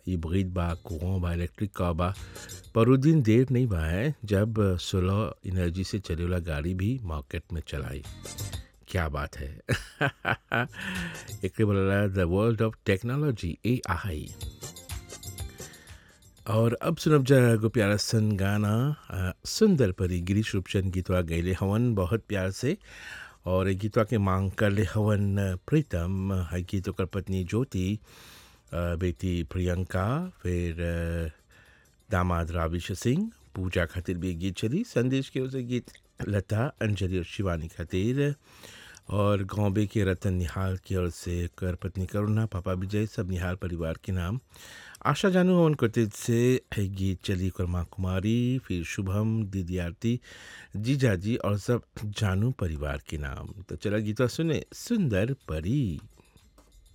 hybrid बा कुआं बा इलेक्ट्रिक कार बा पर वो दिन देर नहीं बा है जब सोलर एनर्जी से चले वाला गाड़ी भी मार्केट में चलाई क्या बात है एक बोला the world of technology A I और अब सुनब जा एगो प्यारा सन गाना अ, सुंदर परी गिरीश रूपचंद गीतवा गैले हवन बहुत प्यार से और ए गीतवा के मांग कर ले हवन अ, प्रीतम है गीत ओकर पत्नी ज्योति अ, बेटी प्रियंका फिर अ, दामाद राविश सिंह पूजा खातिर भी गीत चली संदेश के उसे गीत लता अंजलि और शिवानी खातिर और गौबे के रतन निहाल की ओर से कर पत्नी करुणा पापा विजय सब निहाल परिवार के नाम आशा जानू हवन कुतित से है गीत चली कर्मा कुमारी फिर शुभम दीदी आरती जीजा जी और सब जानू परिवार के नाम तो चला गीतवा सुने सुंदर परी